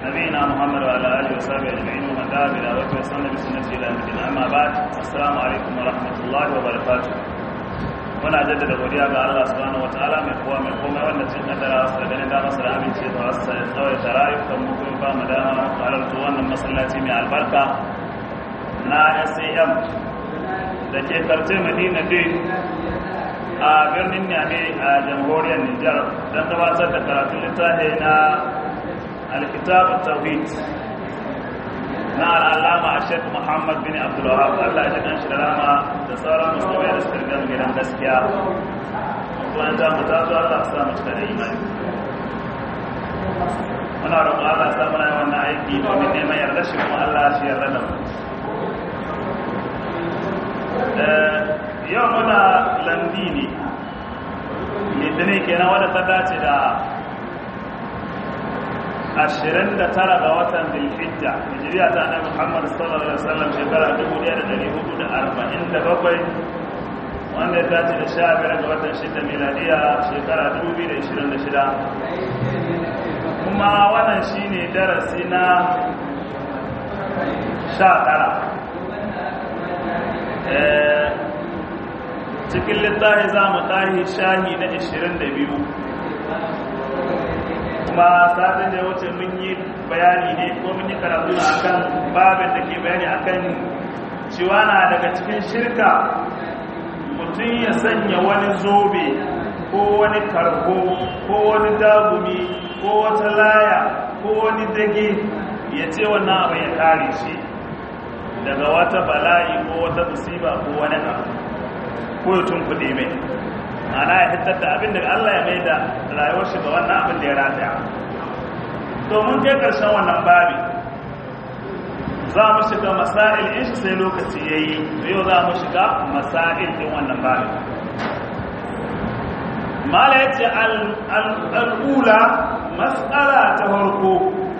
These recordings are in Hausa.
نبينا محمد وعلى اله وصحبه اجمعين ومن دعا بدعوته وسن بسنته الى يوم الدين اما بعد السلام عليكم ورحمه الله وبركاته muna jaddada godiya ga Allah subhanahu wataala mai kowa mai komai wanda cin kadara wasu da ganin damar da amince da wasu da tsawai da rayukan mu kuma ba mu dama halarta wannan masallaci mai albarka na SAM da ke karce Madina Day a birnin Niamey a jamhuriyar Nijar don gabatar da karatun littafi na alkitab tawhid na al'alama a shek muhammad bin abdullahab allah ya jikan shi da rama da sauran musulmai da suka gama gidan gaskiya tuwan ta mu tazo allah sa mu cika da imani muna roƙon allah sa muna wannan aiki domin neman yarda shi kuma allah shi yarda da mu yau muna landi ne litinin kenan wadda ta dace da ashirin da tara ga watan bilhijja hijiriya ta annabi muhammad sallallahu alaihi wasallam shekara dubu ɗaya da ɗari hudu da arba'in da bakwai wanda ya dace da sha biyar ga watan shida miladiya shekara dubu biyu da ishirin da shida kuma wannan shine darasi na sha tara cikin littafi za mu tahi shahi na ishirin da biyu kuma satin da ya wuce mun yi bayani ne ko mun yi karatu na akan babin da ke bayani akan cewa na daga cikin shirka mutum ya sanya wani zobe ko wani karko ko wani dagumi ko wata laya ko wani dage ya ce wannan abin ya kare shi daga wata bala'i ko wata musiba ko wani abu ko ya tunkuɗe mai ana ya fitar da abin da Allah ya mai da rayuwar shi ga wannan abin da ya rataya domin kai ƙarshen wannan babi za mu shiga masail in shi sai lokaci ya yi yau za mu shiga masail ɗin wannan babi mala ya ce al'ula matsala ta farko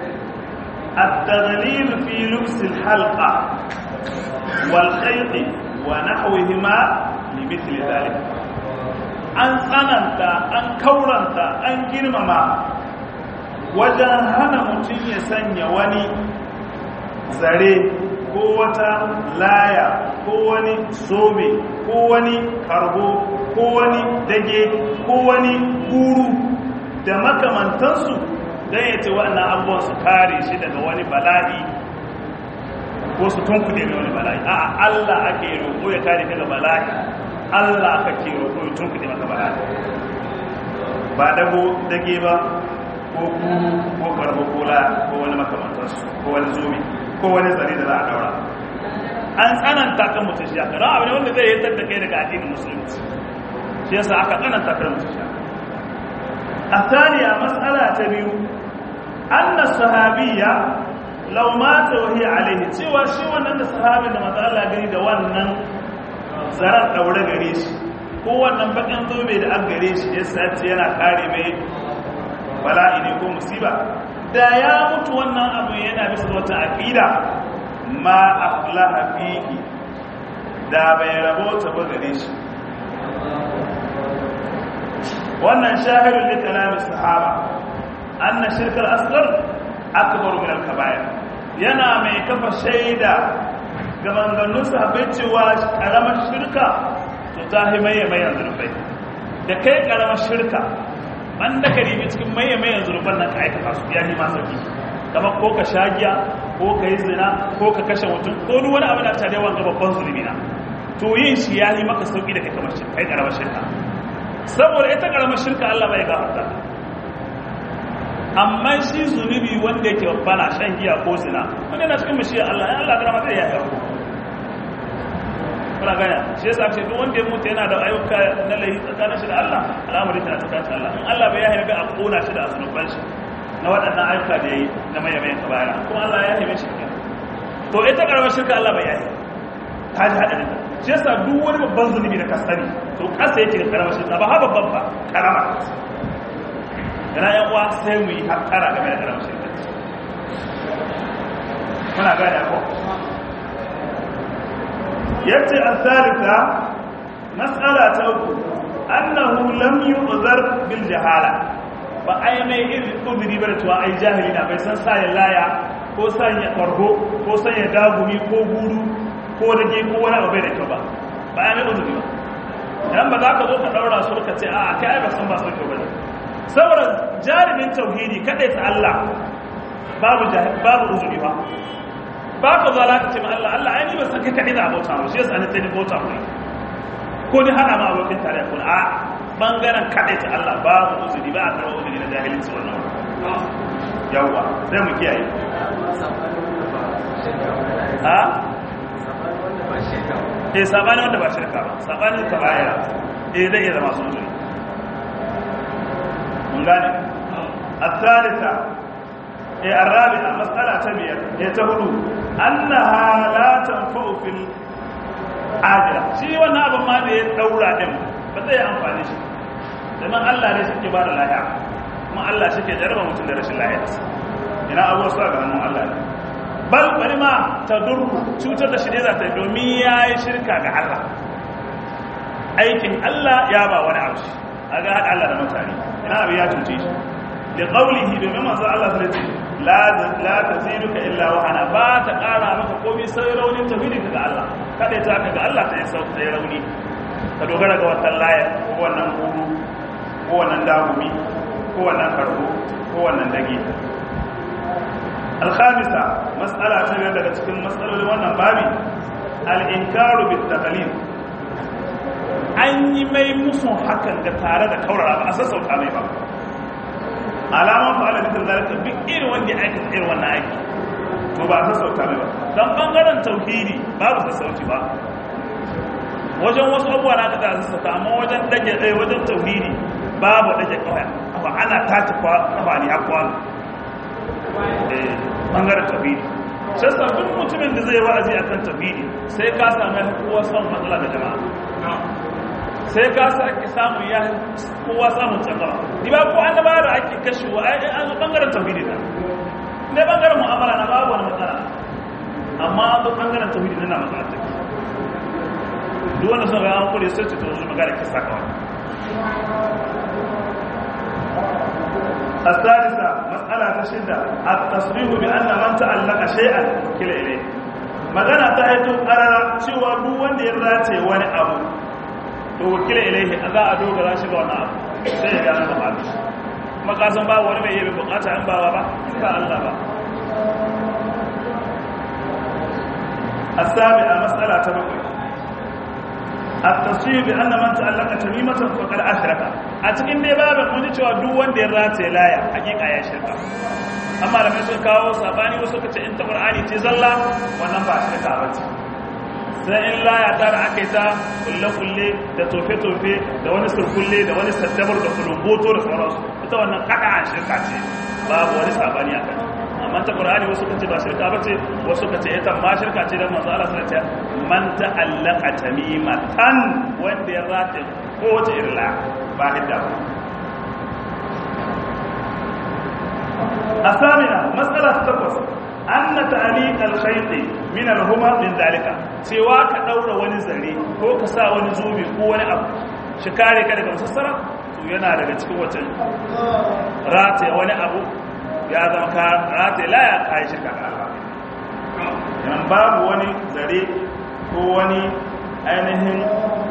التغليل في لبس الحلقة والخيط ونحوهما لمثل ذلك an tsananta an kauranta an girmama wajen hana mutum ya sanya wani zare ko wata laya ko wani sobe ko wani karbo ko wani dage ko wani guru da makamantansu don ya ce waɗannan abubuwan su kare shi daga wani bala'i ko su tunkuɗe mai wani bala'i a Allah ake roƙo ya kare daga bala'i Allah kake roƙo ya tunkuɗe maka bala'i ba dago dage ba ko kuru ko karbo kola ko wani makamantarsu ko wani zobe ko wani zare da za a daura an tsananta kan mutum shi aka don abin wanda zai yi da kai daga addinin musulunci shi yasa aka tsananta kan mutum shi a taniya matsala ta biyu anna sahabiyya law mata wa hiya alaihi cewa shi wannan da sahabin da manzo Allah gani da wannan zarar daure gare shi ko wannan bakin zobe da an gare shi ya sace yana kare mai bala'i ne ko musiba da ya mutu wannan abu yana bisa wata aqida ma aflaha fihi da bai rabota ba gare shi wannan shahidun li kalamin sahaba anna shirkal asghar akbar min al-kaba'ir yana mai kafa shaida ga maganganun sahabbai cewa karamar shirka to ta hi maye mai zurfai da kai karamar shirka man da ka ribi cikin maye mai zurfan nan ka aikata su ya ma sauki kamar ko ka shagiya ko ka yi zina ko ka kashe mutum ko duk wani abu da ta da wanga babban zulmi na to yin shi ya yi maka sauki da kai kamar shirka kai karamar shirka saboda ita karamar shirka Allah bai gafarta amma shi zunubi wanda yake bana shan giya ko zina wanda yana cikin mashiyar Allah ya Allah karama zai yaya ku kuna ganya shi yasa ce duk wanda ya mutu yana da ayyuka na lahi tsakanin shi da Allah al'amari ta tsakanin Allah in Allah bai yahe a kona shi da zunuban shi na waɗannan ayyuka da yayi na mai mai kabaya kuma Allah ya yahe shi to ita karamar shirka Allah bai yahe ta ji hadarin shi yasa duk wani babban zunubi da ka sani to kasa yake karamar shirka ba ha babban ba karama yana yan uwa sai mu yi haƙara game da karamar shirka muna gane ko yace al-thalitha mas'ala ta uku annahu lam yu'zar bil jahala ba ai mai irin uzuri ba da cewa ai jahili na bai san sa ya laya ko san ya karho ko san ya dagumi ko guru ko dage ko wani abu bai da kyau ba ba ai mai uzuri ba dan ba za ka zo ka daura su ka ce a kai ai ba san ba su kyau bane saboda jarumin tauhidi kadai ta Allah babu babu uzuri ba ba ka zo ka ce ma Allah Allah ai ni ba san kai kadai da abota mu shi yasa ni sai ni bota mu ko ni hana ma abokin tare kun a bangaren kadai ta Allah babu uzuri ba a karɓar uzuri na jahilci wannan yawwa sai mu kiyaye ha eh sabani wanda ba shirka ba sabani ta baya eh zai iya zama sun uzuri mun gane الثالثة الرابعة مسألة تبير يتهدو أنها لا تنفع في العاجلة شيء وانا أبو ما دي دورة دم بدأ أنفعني شيء domin Allah ne suke ba da lahiya kuma Allah shi ke jarba mutum da rashin lahiya ina abuwa su ga hannun Allah ne bal bari ma ta durku cutar da shi ne za ta yi domin ya yi shirka ga Allah aikin Allah ya ba wani abu shi a ga haɗa Allah da mutane ina abu ya cuce shi da ƙaulihi domin masu Allah su ce la ta zinuka illa wahana ba ta ƙara maka komi sai raunin tafidin ga Allah kada ta ka ga Allah ta yi sauka ta yi rauni ka dogara ga wannan layar ko wannan huru ko wannan dagumi ko wannan karbo ko wannan dage alhamisa matsala ta biyar daga cikin matsalolin wannan babi al'inkaru bit taqlid an yi mai musun hakan ga tare da kaurara ba a sassauta mai ba alaman fa'ala bitin zalika duk irin wanda ya aikata irin wannan aiki to ba a sassauta mai ba don bangaren tauhidi babu sassauci ba wajen wasu abubuwa na kada sassauta amma wajen dage ɗaya wajen tauhidi babu dage kawai kafa ana tace kafa ne a kwano bangaren tauhidi sai sabbin mutumin da zai wa'azi a kan tauhidi sai ka sami kowa son matsala da jama'a sai ka sake samun ya kowa samun tsakawa ni ba ko annaba da ake kashewa ai an zo bangaren tauhidi da ne bangaren mu'amala na babu wani matsala amma an zo bangaren tauhidi na matsala take duk wanda sun ga an kure sai to su magana kisa kawai الثالثة مسألة تشدة التصريح بأن من تعلق شيئا وكل إليه magana ta haito karara cewa duk wanda ya race wani abu to wakila ilaihi a za a dogara shi ga wani abu sai ya gane bukatu kuma kasan ba wani mai yabi bukata in bawa ba ba Allah ba asabi a matsala ta bakwai التصريح بأن من تعلق تميمة فقد أشرك a cikin dai babin mun ji cewa duk wanda ya rataye laya hakika ya shirka amma da mai sun kawo sabani wasu suka ce in ta qur'ani ce zalla wannan ba shirka ba ce sai in laya ta da aka yi ta kulle kulle da tofe tofe da wani surkulle da wani saddabar da kulumboto da sauransu ita wannan kada an shirka ce babu wani sabani a kai amma ta qur'ani wasu kace ba shirka bace wasu kace ita ma shirka ce dan manzo Allah sallallahu alaihi wasallam man ta'allaqa tamimatan wanda ya rata ko wata irla ba hidda ba asamina mas'ala takwas anna ta'liq al-khayt min al-huma min dalika cewa ka daura wani zare ko ka sa wani zubi ko wani abu shi kare ka daga musassara to yana daga cikin wata rata wani abu ya zama ka rata laya ka yi shirka ga Allah yan babu wani zare ko wani ainihin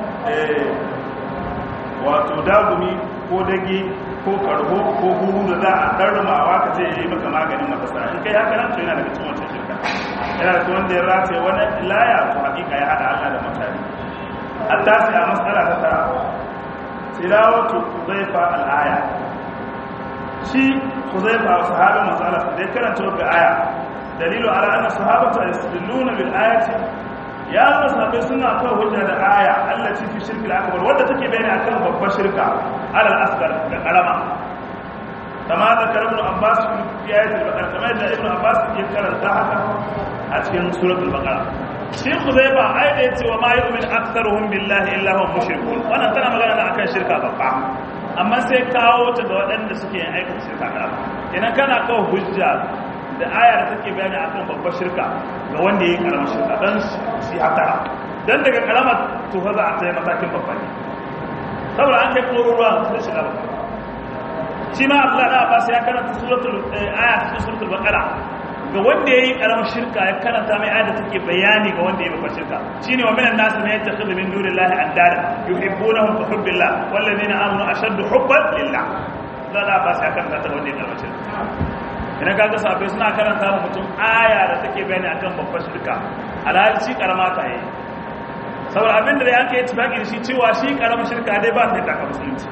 wato dagumi ko dage ko karho ko huru da za a ɗarrumawa ka ce ya yi maka maganin matasa in kai haka nan to yana daga cikin wancan shirka yana da wanda ya rata wani laya to hakika ya haɗa Allah da mutane an tasi a matsala ta tara tilawatu zaifa al'aya shi Huzaifa sahabin matsala da ya karanta wa aya dalilu ala anna sahabatu yastadilluna bil ayati ya nuna sahabbai suna kawo hujja da aya allati fi shirkil akbar wadda take bayani akan babbar shirka ala al-asghar da karama kama da karamin abbas fi ayatul baqara kama da ibnu abbas ya karanta haka a cikin suratul baqara shi Huzaifa ai da yace wa ma yu'min aktharuhum billahi illa hum mushrikun wannan tana magana da akan shirka babba amma sai kawo ta ga waɗanda suke yin aikin shirka da idan kana kawo hujja da aya da take bayani akan babbar shirka ga wanda ya yi karamar shirka don shi hatara don daga karamar tufa za a tsaye matakin babba ne saboda an kai koro ruwa da shiga babba shi ma Abdullahi da Abbas ya karanta suratul aya cikin suratul Baqara ga wanda yayi karamar shirka ya karanta mai aya da take bayani ga wanda yayi babbar shirka shine wa minan nas man yattakhidhu min dunillahi andada yuhibbunahum ka hubbillah wal ladina amanu ashaddu hubban lillah da da Abbas ya karanta ta wanda yayi karamar shirka idan kaga sahabbai suna karanta wa mutum aya da take bayani akan babbar shirka alhali shi karama ta yi saboda abinda da yanka yi tufaki da shi cewa shi karamar shirka dai ba ta yi taka musulunci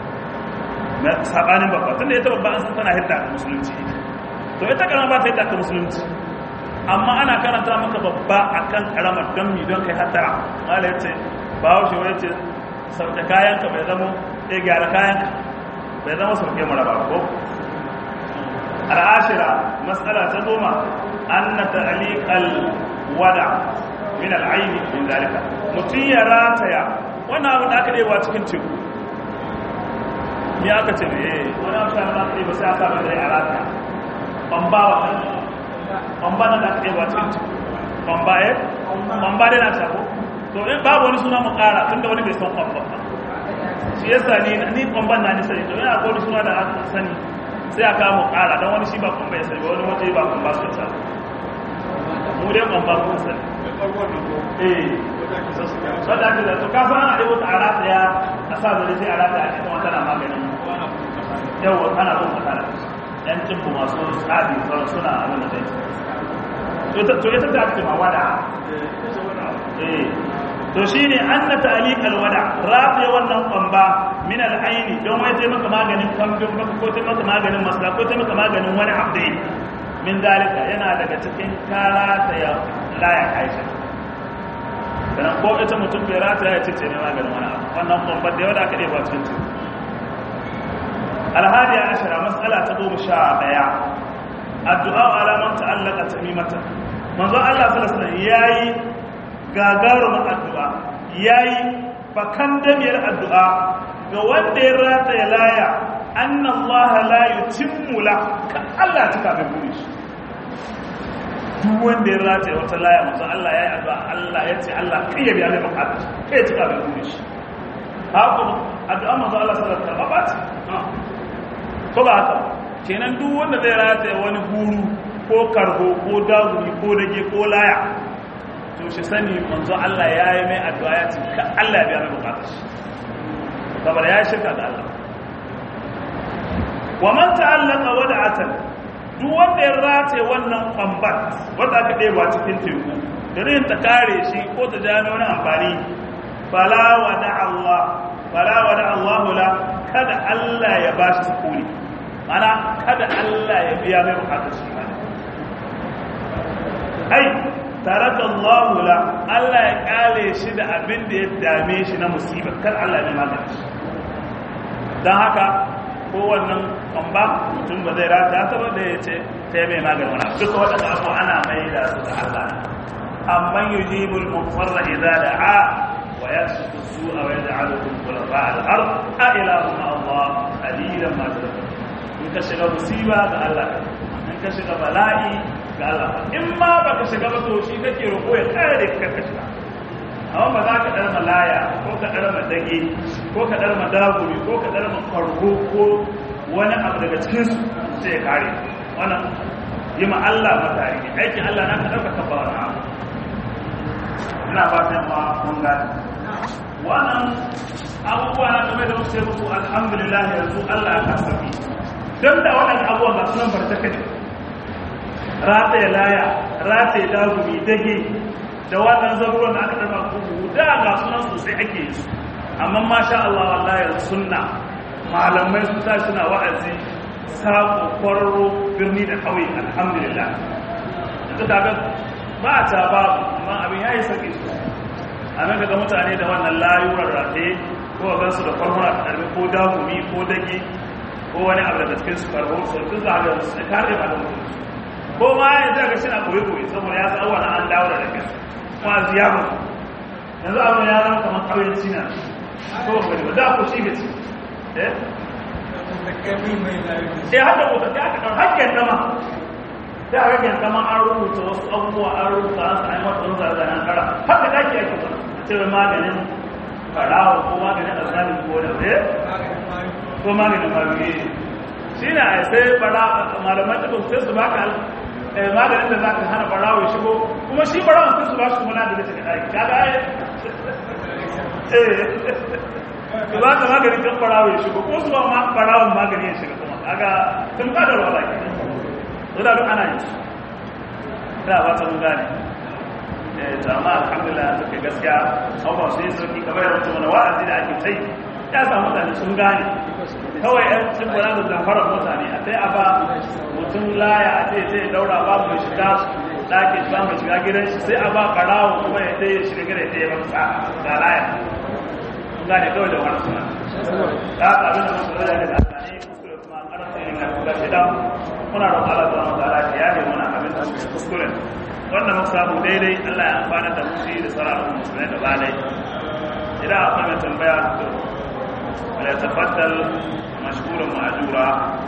na sabanin babba tun da ita babba an san tana hidda ka musulunci to ita karama ba ta hidda ka musulunci amma ana karanta maka babba akan karamar don mi don kai hatara mala yace ba haushe wai yace sauke kayanka bai zama ɗaya gyara kayanka bai zama sauke mara ba ko al'ashira matsala ta goma an na ta'aliƙal wada min al'aini min zalika mutum ya rataya wannan abu da aka ɗewa cikin teku ya aka ce ne wani abu da aka ɗewa sai aka ba zai a rataya ɓamba wa ɓamba na da aka ɗewa cikin teku ɓamba ya ɓamba dai na shafo to in babu wani suna mu ƙara tun da wani bai san ɓamba shi yasa ni ɓamban na nisa ne to yana akwai wani suna da aka sani sai a kama kara don wani shi ba kun bai sani wani waje ba kun ba su ta mu dai kun ba kun sani eh wadda ake da to ka san ana dai wata arata ya a sa zare sai arata a cikin wata na maganin yau ana bin wata da yan cimbu masu tsadi suna abin da zai to ita ta ake ma wada eh to shine an na ta'aliq alwada rafi wannan kwamba min al'aini don wai sai maka maganin kambin maka ko sai maka maganin masla ko sai maka maganin wani abdai min dalika yana daga cikin kara ta ya laya aisha dan ko ita mutum bai rata ya ce ne maganin wani abu wannan kwamba da yawa da aka ba cikin su alhadiya ashara mas'ala ta goma sha daya addu'a ala man ta'allaka tamimatan manzo Allah sallallahu alaihi wasallam yayi gagarumin addu'a ya yi bakan damiyar addu'a ga wanda ya rata ya laya annan laha layu cimmula ka Allah ta kafin buri shi duk wanda ya rata ya wata laya masu Allah ya yi addu'a Allah ya ce Allah kai ya biya mai bukatar kai ya ci kafin buri shi haka addu'a masu Allah sallar karɓa ba ce ko ba haka kenan duk wanda zai rata ya wani buru ko karho ko daguri ko dage ko laya to shi sani manzo Allah ya yi mai addu'a ya ce ka Allah ya biya mai bukatar shi saboda ya shirka da Allah wa man ta'allaka wada'atan duk wanda ya rataye wannan kwambat wanda aka ɗeba cikin teku da rin ta kare shi ko ta jami wani amfani fala wada Allah fala wada Allah la kada Allah ya bashi sukuni mana kada Allah ya biya mai bukatar shi ai taraka Allah la Allah ya kale shi da abin da ya dame shi na musiba kar Allah ya magana shi dan haka ko wannan kwamba mutum ba zai rata ta ba da ya ce ta yi mai magana wani duka waɗanda abu ana mai da su da Allah amman yujibul mufarra idza da'a wa yasfu su'a wa yaj'alukum khulafa al-ard a ilahu ma Allah qalilan ma tadhakkarun in ka shiga musiba ga Allah in ka shiga bala'i ga Allah in ma baka shiga ba to shi kake roƙo ya kare ka ka shiga amma ba za ka dar malaya ko ka dar madage ko ka dar madaguri ko ka dar makargo ko wani abu daga cikin su sai ya kare wannan yi ma Allah matari aikin Allah na ka dauka ka ba wani abu ina fatan ma mun gane wannan abubuwa na game da muke muku alhamdulillah yanzu Allah ya kasafi don da waɗanda abubuwan ba sunan bartaka ne rataye laya rataye dagumi dage da wannan zaruruwan da aka ɗarma kuku da ga sunan sosai ake yi su amma masha Allah wallahi sunna malamai su ta suna wa'azi sako kwararo birni da ƙauye alhamdulillah yanzu kaga ba a ta babu amma abin ya yi sauƙi sosai a nan kaga mutane da wannan layurar rataye ko a gansu da kwarmura karbi ko dagumi ko dage ko wani abu daga cikin su karbo su duk za a ga su kare ba da mutum ko ma ya za ga shina koyi koyi saboda ya san wani an dawo da daga kuma ziyara yanzu abu ya zama kamar ƙauyen cina ko ba ba da ku shi gaci eh sai haka ko ta aka dan hakken dama sai aka hakken dama an rubuta wasu abubuwa an rubuta an sa ai mata wani zarzanen kara haka dake ake ba cewa maganin farawa ko maganin azabi ko da eh ko maganin faruye shi na sai bara malaman da sai su baka maganin da za ka hana barawo ya shigo kuma shi barawo sai su ba shi kuma na da cikin aiki kaga ai su ba ka maganin kan barawo ya shigo ko su ba ma barawon magani ya shiga kuma kaga sun ka da wala ke to da duk ana yi da ba ta mun gane eh to amma alhamdulillah suke gaskiya abubuwa sai sauki kamar yadda wani wa'azi da ake sai ya samu mutane sun gane kawai yan cin kula da zafarar mutane a sai a ba mutum laya a ce sai daura ba mai shiga ɗakin ba mai shiga gidan shi sai a ba ɓarawo kuma ya sai ya shiga gidan ya ba sa ga laya sun gane kawai da wani suna ta haka abin da masu rada da ta ne kuskure kuma an karanta yin na kuka shida muna roƙa Allah ta wata ala ya yi mana abin da suke kuskure wanda muka samu daidai Allah ya amfana da musu da sararun musulmai da balai idan akwai mai tambaya to فليتفضل مشكورا مأجورا